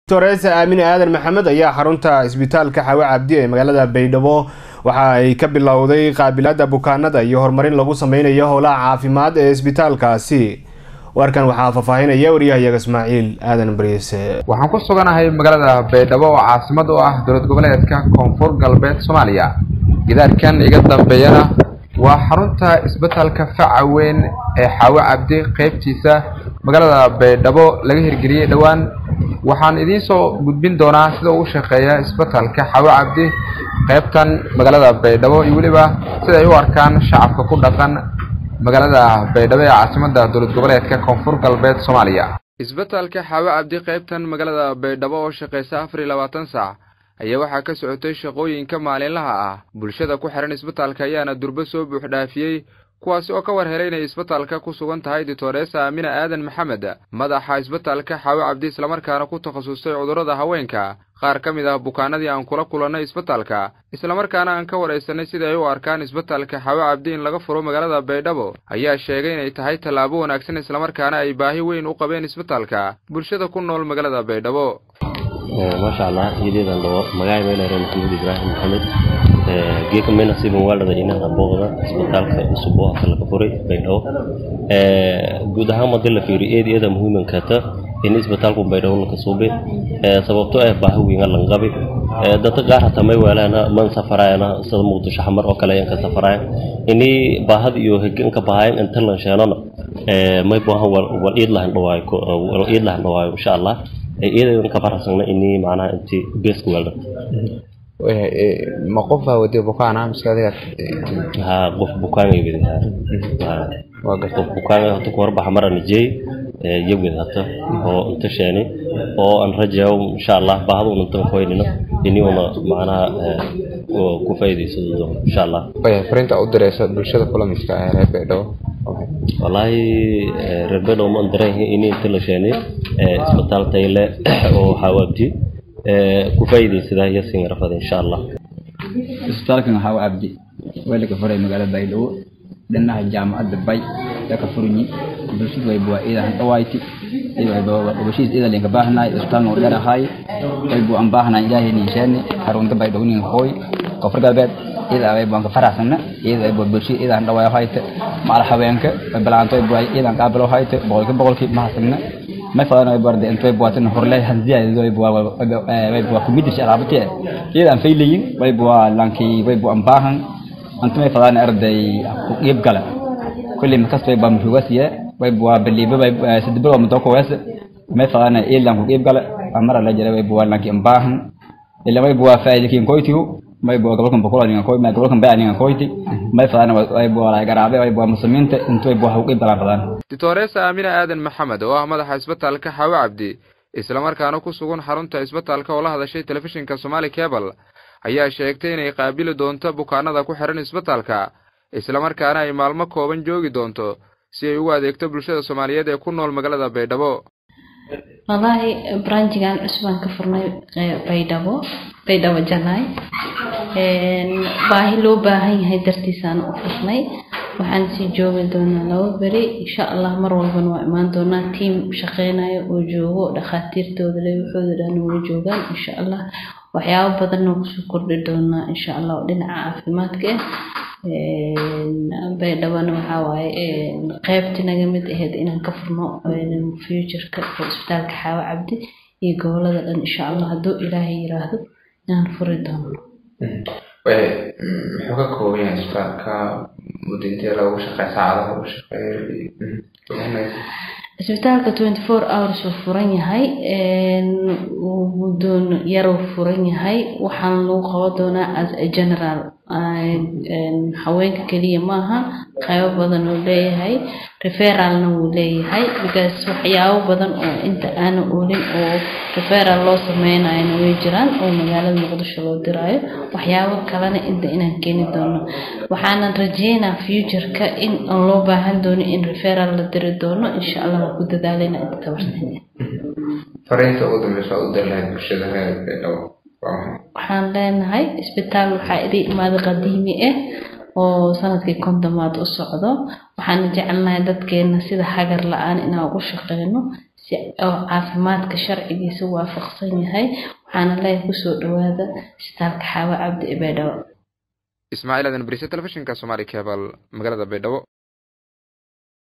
doctoresa aamine aadan maxamed ayaa xarunta isbitaalka xawe cabdi ee magaalada baydhabo waxa ay ka bilowday qaabilaada bukaanada iyo horumarin lagu sameynayo howlaha caafimaad ee isbitaalkaasi warkan waxaa faahfaahinaya waryahayaga ismaaciil aadan bariise waxaan ku suganahay magaalada baydhabo oo caasimad u ah dowlad goboleedka koonfur galbeed soomaaliya gidaarkan iga dambeeyana waa xarunta isbitaalka faca weyn ee xaawe cabdi qeybtiisa magaalada baydhabo laga hirgeliyey dhowaan waxaan idiin soo gudbin doonaa sida uu shaqeeya isbitaalka xaawe cabdi qeybtan magaalada baydhabo iyo weliba sida ay u arkaan shacabka ku dhaqan magaalada baydhabo ee caasimada dowlad goboleedka koonfur galbeed soomaaliya isbitaalka xaawe cabdi qeybtan magaalada baydhabo oo shaqeysa afar iyo labaatan saac ayaa waxaa ka socotay shaqooyinka maalinlaha ah bulshada ku xihan isbitaalka ayaana durbo soo buuxdhaafiyey kuwaasi oo ka war helay inay isbitaalka ku sugan tahay doctoresa aamina aadan maxamed madaxa isbitaalka xaawe cabdi islamarkaana ku takhasustay cudurrada haweenka qaar ka mid ah bukaanadii aan kula kulannay isbitaalka islamarkaana aan ka waraysanay sida ay u arkaan isbitaalka xaawe cabdi in laga furo magaalada baydhabo ayaa sheegay inay tahay tallaabo wanaagsan islamarkaana ay baahi weyn u qabeen isbitaalka bulshada ku nool magaalada baydhabo maasha allah iyadeedan dhawo magaca meelare maxamed ibraahim maxamed geeka mena siban waalada inaha booqda isbitaalka cusub oo hata laga furay baydhabo guud ahaan madii la fiiriyo eed eeda muhiimankata in isbitaalku baydhabo laka suube sababto ah baahi weyn lan qabi dadka qaar hata may weelaana man safarayana sida muqdisho xamar oo kale ayaan ka safarayan ini baahad iyo heganka bahayan inta lan sheenana may baahan wal iid lahan dhawaayo wal iid lahan dhawaayo insha allah iyadan ka faraxsana ini macnaha inti beesku weelda ma qof baa wadiyo bukaana mise adiga ha qof bukaan ay wadi ha qof bukaan hata ku horbaxa marana jeey yawid hata oo inta sheeni oo aan rajayo insha allah baahada una intan koynina ini una macnaha ku faa'iidaysan doono insha allah fariinta u diraysa bulshada kulamiska ee reer baydhabo wallaahi reer baydhabo ma dareehin ini inta la sheeni isbitaal tayle oo xawaabdi ku faa'iidaysadaa iyo singarafada insha allah isbitaalkan waxaa u abdi waa laga furay magaalada baydhabo dhinaca jaamacadda bay yaa ka furanyi bulshadu way buwaa iidahan dhawayti bulshadiis iida linka baahnaay isbitaalna u dherahay way bu aan baahnaay ilaahay ninshaani xarunta baydhabo nin hooy koonfur galbeed iyada way buan ka faraxsana iyada ay bulshada iidahan dhawaayo hayte maal haweenka way balaanto ay buwaa iidan qaabilo hayte boqolki boqolki mahasagna may fadana way barde intay buwatan horle hanziyadeedo way buwa way buwa kumidisha alaabati iyada aan faylayin way buwa lanki way buwa aan baahan anta may fadana arday ku qeyb gala kulli makas way baa mshugasiye way buwa baliba way sidibro mudoko wese may fadana ilan ku qeyb gala amara la jira way buwa lanki aan baahan ila way buwa faa'iidakin koytiyo may buwa gobolkan boqol ningan koy may gobolkan baa ningan koyti may fadana way buwa la garaabe way buwa muslimiinta intay buwa ku qeyb galaan fadana doctoresa aamina aadan maxamed oo ah madaxa isbitaalka xaawe cabdi islamarkaana ku sugan xarunta isbitaalka oo la hadashay telefishinka somaali cable ayaa sheegtay inay qaabili doonto bukaanada ku xihan isbitaalka islamarkaana ay maalmo kooban joogi doonto si ay ugu adeegto bulshada soomaaliyeed ee ku nool magaalada baydhabo wallaahi branjigan cusbaan ka furnay baydhabo baydhabo janaay baahi loo baahan yahay dartiisaan u furnay waxaan sii joogi doonaa laba beri insha allah mar walbana waa imaan doonaa tiim shaqeynayo oo joogo dhakhaatiirtooda le waxooda dhan wala joogaan insha allah waxyaabo badanna kusoo kordhi doonaa insha allah oo dhinaca caafimaadka ah baydhabana waxaa waaye qeybti naga mid ahayd inaan ka furno futureka isbitaalka xaawo cabdi iyo gobolada dhan insha allah hadduu ilaahay yiraahdo inaan furi doono muxuu ka kooban yahay isbitaalka muddo intee lagu shaqeeya saacadaha lagu shaqeeya isbitaalka twenty four hours uu furan yahay muddoon yaruu furan yahay waxaan lagu qaban doonaa as a general haweenka keliya maaha qaybo badan uu leeyahay referalna wuu leeyahay because waxyaabo badan oo inta aana oolin oo referal loo sameynayona way jiraan oo magaalada muqdisho loo diraayo waxyaabo kalena inta inaan keeni doono waxaanan rajeynaa futureka in aan loo baahan doono in referal la diri doono insha allah waan ku dadaaleyna inta tabartay fariinta ugu dambeysa u dir lahayd bulshada reer baydhabo waxaan leenahay isbitaal waxaa idin imaaday qadiimi ah oo sanadkii kontomaad u socdo waxaana jecelnahay dadkeena sida hagar la-aan inaan ugu shaqeyno si oo caafimaadka sharcigiisa waafaqsan yahay waxaana leeyahay kusoo dhawaada isbitaalka xaawa cabdi ee baydhabo ismaaciil aadan bariise telefishinka soomaali cable magaalada baydhabo